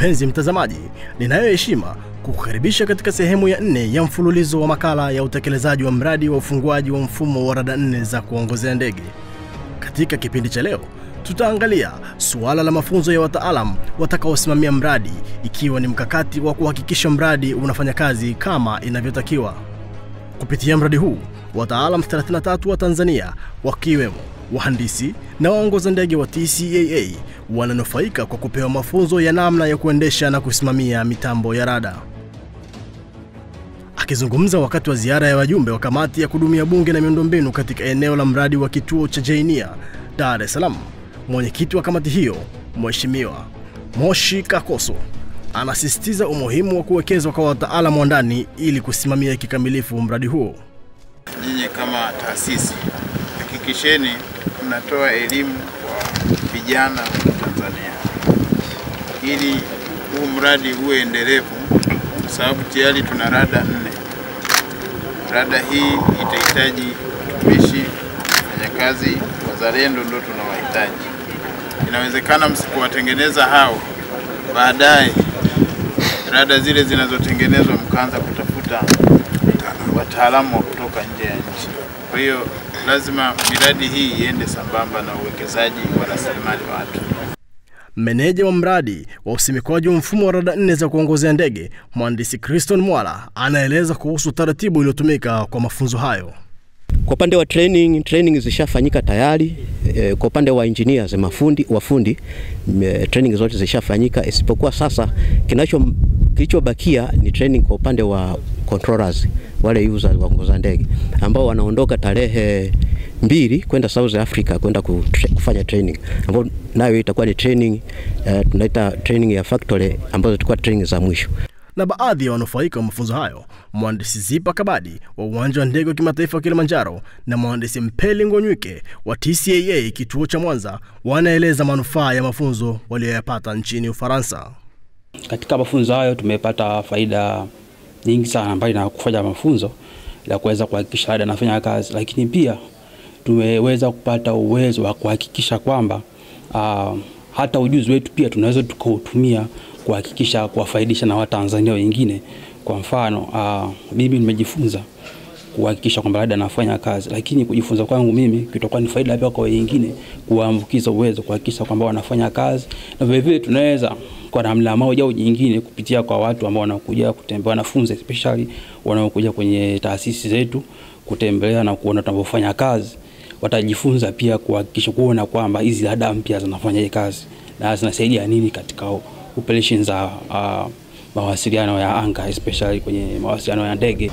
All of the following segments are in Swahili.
Mpenzi mtazamaji, ninayo heshima kukukaribisha katika sehemu ya nne ya mfululizo wa makala ya utekelezaji wa mradi wa ufunguaji wa mfumo wa rada nne za kuongozea ndege. Katika kipindi cha leo tutaangalia suala la mafunzo ya wataalam watakaosimamia mradi, ikiwa ni mkakati wa kuhakikisha mradi unafanya kazi kama inavyotakiwa. Kupitia mradi huu, wataalam 33 wa Tanzania wakiwemo wahandisi na waongoza ndege wa TCAA wananufaika kwa kupewa mafunzo ya namna ya kuendesha na kusimamia mitambo ya rada. Akizungumza wakati wa ziara ya wajumbe wa kamati ya kudumu bunge na miundombinu katika eneo la mradi wa kituo cha Jainia, Dar es Salaam, mwenyekiti wa kamati hiyo Mheshimiwa Moshi Kakoso anasisitiza umuhimu wa kuwekezwa kwa wataalamu wa ndani ili kusimamia kikamilifu mradi huo. Nyinyi kama taasisi hakikisheni mnatoa elimu kwa vijana wa Tanzania ili huu mradi uwe endelevu, kwa sababu tayari tuna rada nne. Rada hii itahitaji watumishi, wafanyakazi, wazalendo, ndo tunawahitaji. Inawezekana msipowatengeneza hao, baadaye rada zile zinazotengenezwa mkaanza kutafuta wataalamu wa kutoka nje ya nchi. Kwa hiyo lazima miradi hii iende sambamba na uwekezaji wa rasilimali watu. Meneja wa mradi wa usimikwaji wa mfumo wa rada nne za kuongozea ndege, mhandisi Criston Mwala anaeleza kuhusu taratibu iliyotumika kwa mafunzo hayo. Kwa upande wa training, training zishafanyika tayari. E, kwa upande wa engineers mafundi, wafundi e, training zote zishafanyika, isipokuwa sasa kinacho kilichobakia ni training kwa upande wa controllers, wale users waongoza ndege ambao wanaondoka tarehe mbili kwenda South Africa kwenda kufanya training ambao nayo itakuwa ni training uh, tunaita training ya factory ambazo zitakuwa training za mwisho na baadhi ya wanufaika wa mafunzo hayo, mhandisi Zipa Kabadi wa uwanja wa ndege wa kimataifa wa Kilimanjaro na mhandisi Mpeli Ngonyuke wa TCAA kituo cha Mwanza wanaeleza manufaa ya mafunzo waliyoyapata nchini Ufaransa. Katika mafunzo hayo tumepata faida nyingi sana, mbali na kufanya mafunzo la kuweza kuhakikisha rada anafanya kazi, lakini pia tumeweza kupata uwezo wa kuhakikisha kwamba uh, hata ujuzi wetu pia tunaweza tukautumia kuhakikisha kuwafaidisha na Watanzania wengine. Kwa mfano uh, mimi nimejifunza kuhakikisha kwamba rada anafanya kazi, lakini kujifunza kwangu mimi kitakuwa ni faida pia kwa wengine, kuwaambukiza uwezo, kuhakikisha kwamba wanafanya kazi, na vile vile tunaweza kwa namna moja au nyingine kupitia kwa watu ambao wanakuja kutembea, wanafunzi especially wanaokuja kwenye taasisi zetu kutembelea na kuona tunavyofanya kazi, watajifunza pia kuhakikisha kuona kwamba hizi rada mpya zinafanya kazi na zinasaidia nini katika operation za uh, mawasiliano ya anga especially kwenye mawasiliano ya ndege.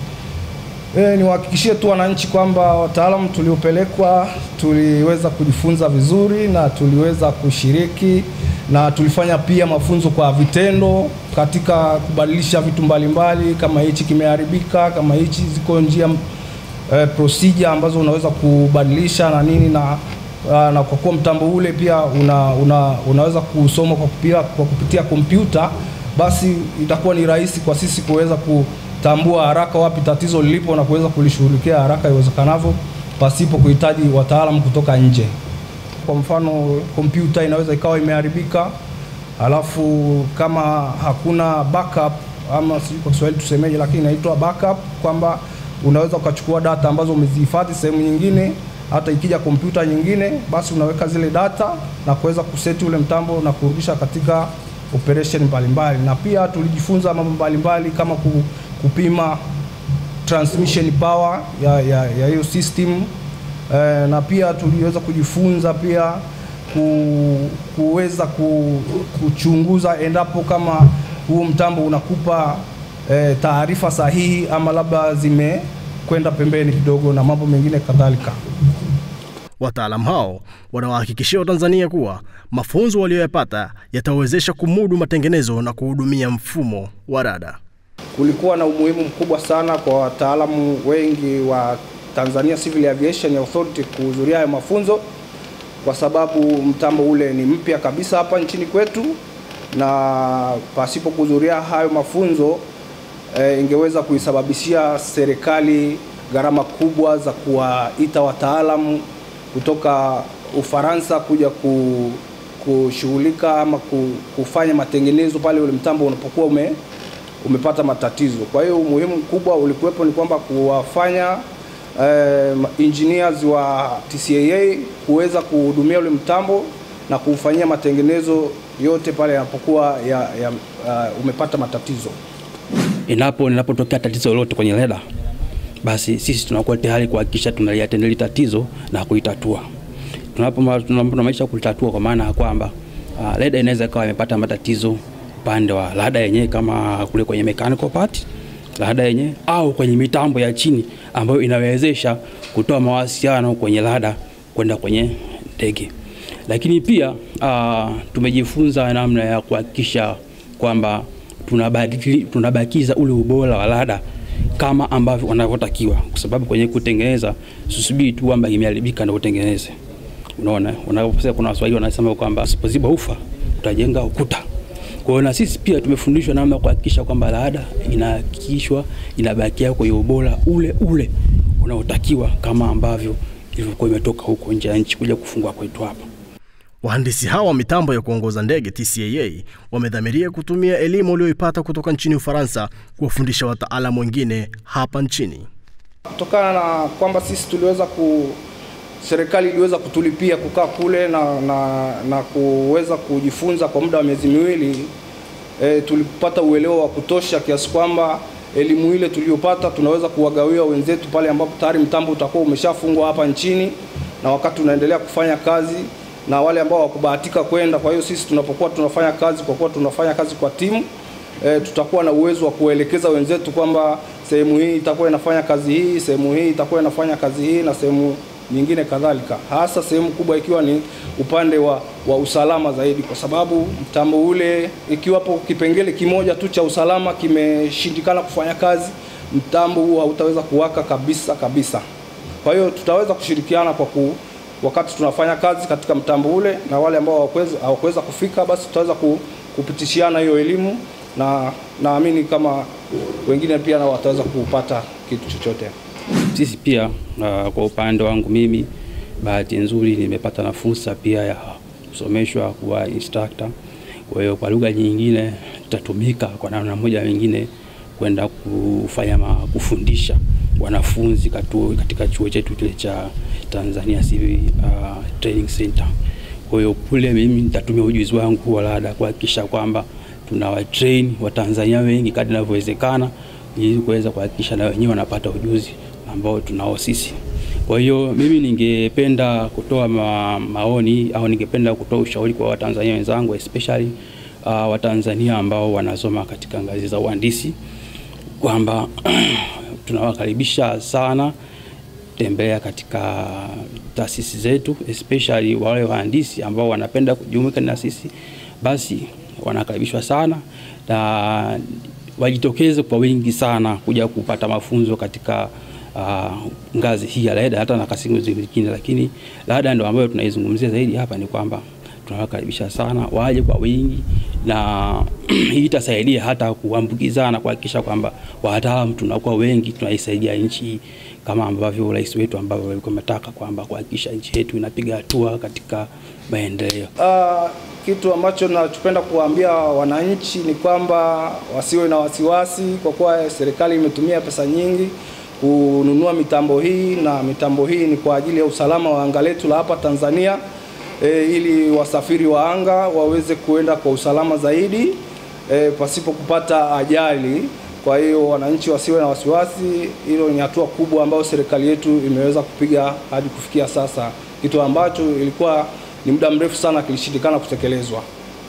E, niwahakikishie tu wananchi kwamba wataalamu tuliopelekwa tuliweza kujifunza vizuri na tuliweza kushiriki na tulifanya pia mafunzo kwa vitendo katika kubadilisha vitu mbalimbali mbali, kama hichi kimeharibika, kama hichi ziko njia e, procedure ambazo unaweza kubadilisha na nini na na kwa kuwa mtambo ule pia una, una, unaweza kusoma kwa kupitia, kwa kupitia kompyuta, basi itakuwa ni rahisi kwa sisi kuweza kutambua haraka wapi tatizo lilipo na kuweza kulishughulikia haraka iwezekanavyo pasipo kuhitaji wataalamu kutoka nje. Kwa mfano, kompyuta inaweza ikawa imeharibika, alafu kama hakuna backup ama sijui kwa Kiswahili tusemeje, lakini inaitwa backup, kwamba unaweza ukachukua data ambazo umezihifadhi sehemu nyingine hata ikija kompyuta nyingine, basi unaweka zile data na kuweza kuseti ule mtambo na kurudisha katika operation mbalimbali. Na pia tulijifunza mambo mbalimbali kama kupima transmission power ya, ya, ya hiyo system e, na pia tuliweza kujifunza pia ku, kuweza ku, kuchunguza endapo kama huo mtambo unakupa e, taarifa sahihi ama labda zime kwenda pembeni kidogo na mambo mengine kadhalika. Wataalamu hao wanawahakikishia Watanzania kuwa mafunzo waliyoyapata yatawezesha kumudu matengenezo na kuhudumia mfumo wa rada. Kulikuwa na umuhimu mkubwa sana kwa wataalamu wengi wa Tanzania Civil Aviation Authority kuhudhuria hayo mafunzo, kwa sababu mtambo ule ni mpya kabisa hapa nchini kwetu, na pasipo kuhudhuria hayo mafunzo e, ingeweza kuisababishia serikali gharama kubwa za kuwaita wataalamu kutoka Ufaransa kuja ku, kushughulika ama ku- kufanya matengenezo pale ule mtambo unapokuwa ume, umepata matatizo. Kwa hiyo umuhimu mkubwa ulikuwepo ni kwamba kuwafanya eh, engineers wa TCAA kuweza kuhudumia ule mtambo na kuufanyia matengenezo yote pale yanapokuwa ya, ya, uh, umepata matatizo. Inapo linapotokea tatizo lolote kwenye reda, basi sisi tunakuwa tayari kuhakikisha tunaliatendea hili tatizo na kuitatua. Tunapo tunamaisha kulitatua, kwa maana ya kwamba uh, reda inaweza ikawa imepata matatizo upande wa rada yenyewe, kama kule kwenye mechanical part rada yenyewe, au kwenye mitambo ya chini ambayo inawezesha kutoa mawasiliano kwenye rada kwenda kwenye ndege. Lakini pia uh, tumejifunza namna ya kuhakikisha kwamba tunabadili tunabakiza ule ubora wa rada kama ambavyo wanavyotakiwa, kwa sababu kwenye kutengeneza susubiri tu kwamba imeharibika ndio utengeneze. Unaona, unaposema kuna Waswahili wanasema kwamba usipoziba ufa utajenga ukuta. Kwa hiyo na sisi pia tumefundishwa namna ya kuhakikisha kwamba rada inahakikishwa inabakia kwenye ubora ule ule unaotakiwa kama ambavyo ilivyokuwa imetoka huko nje ya nchi kuja kufungwa kwetu hapa. Wahandisi hawa wa mitambo ya kuongoza ndege TCAA wamedhamiria kutumia elimu walioipata kutoka nchini Ufaransa kuwafundisha wataalamu wengine hapa nchini. Kutokana na kwamba sisi tuliweza ku serikali iliweza kutulipia kukaa kule na, na, na kuweza kujifunza kwa muda wa miezi miwili e, tulipata uelewa wa kutosha kiasi kwamba elimu ile tuliyopata tunaweza kuwagawia wenzetu pale ambapo tayari mtambo utakuwa umeshafungwa hapa nchini na wakati unaendelea kufanya kazi na wale ambao hawakubahatika kwenda. Kwa hiyo sisi tunapokuwa tunafanya kazi, kwa kuwa tunafanya kazi kwa timu e, tutakuwa na uwezo wa kuelekeza wenzetu kwamba sehemu hii itakuwa inafanya kazi hii, sehemu hii itakuwa inafanya kazi hii na sehemu nyingine kadhalika, hasa sehemu kubwa ikiwa ni upande wa, wa usalama zaidi, kwa sababu mtambo ule ikiwapo kipengele kimoja tu cha usalama kimeshindikana kufanya kazi, mtambo huo hautaweza kuwaka kabisa kabisa. Kwa hiyo tutaweza kushirikiana kwa ku, wakati tunafanya kazi katika mtambo ule na wale ambao hawakuweza hawakuweza kufika, basi tutaweza ku, kupitishiana hiyo elimu na naamini kama wengine pia nao wataweza kupata kitu chochote. Sisi pia uh, kwa upande wangu mimi, bahati nzuri nimepata na fursa pia ya kusomeshwa kuwa instructor. Kwa hiyo kwa lugha nyingine tutatumika kwa namna moja nyingine kwenda kufanya ma, kufundisha wanafunzi katu, katika chuo chetu kile cha Tanzania Civil uh, Training Center. Kwa hiyo kule mimi nitatumia ujuzi wangu wa rada kuhakikisha kwamba tunawatrain Watanzania wengi kadri inavyowezekana ili kuweza kuhakikisha na wenyewe wanapata ujuzi ambao tunao sisi. Kwa hiyo mimi ningependa kutoa ma, maoni au ningependa kutoa ushauri kwa Watanzania wenzangu especially uh, Watanzania ambao wanasoma katika ngazi za uhandisi kwamba tunawakaribisha sana tembea katika taasisi zetu especially wale wahandisi ambao wanapenda kujumuika na sisi, basi wanakaribishwa sana na wajitokeze kwa wingi sana kuja kupata mafunzo katika uh, ngazi hii ya LADA hata na kasimu zingine, lakini LADA ndio ambayo tunaizungumzia zaidi hapa, ni kwamba tunawakaribisha sana waje kwa wingi, na hii itasaidia hata kuambukizana, kuhakikisha kwamba wataalamu tunakuwa wengi, tunaisaidia nchi kama ambavyo rais wetu ambavyo alikuwa ametaka kwamba kuhakikisha nchi yetu inapiga hatua katika maendeleo. Uh, kitu ambacho nachopenda kuwaambia wananchi ni kwamba wasiwe na wasiwasi, kwa kuwa serikali imetumia pesa nyingi kununua mitambo hii, na mitambo hii ni kwa ajili ya usalama wa anga letu la hapa Tanzania e, ili wasafiri wa anga waweze kuenda kwa usalama zaidi e, pasipo kupata ajali. Kwa hiyo wananchi wasiwe na wasiwasi, hilo ni hatua kubwa ambayo serikali yetu imeweza kupiga hadi kufikia sasa, kitu ambacho ilikuwa ni muda mrefu sana kilishindikana kutekelezwa.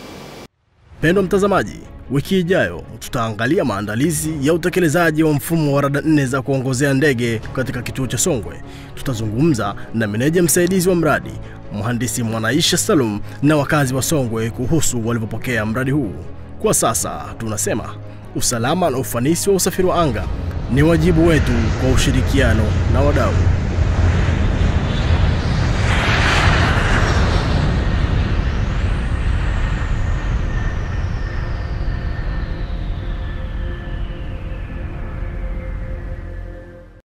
Pendo mtazamaji, wiki ijayo tutaangalia maandalizi ya utekelezaji wa mfumo wa rada nne za kuongozea ndege katika kituo cha Songwe. Tutazungumza na meneja msaidizi wa mradi mhandisi Mwanaisha Salum na wakazi wa Songwe kuhusu walivyopokea mradi huu. Kwa sasa tunasema usalama na ufanisi wa usafiri wa anga ni wajibu wetu kwa ushirikiano na wadau.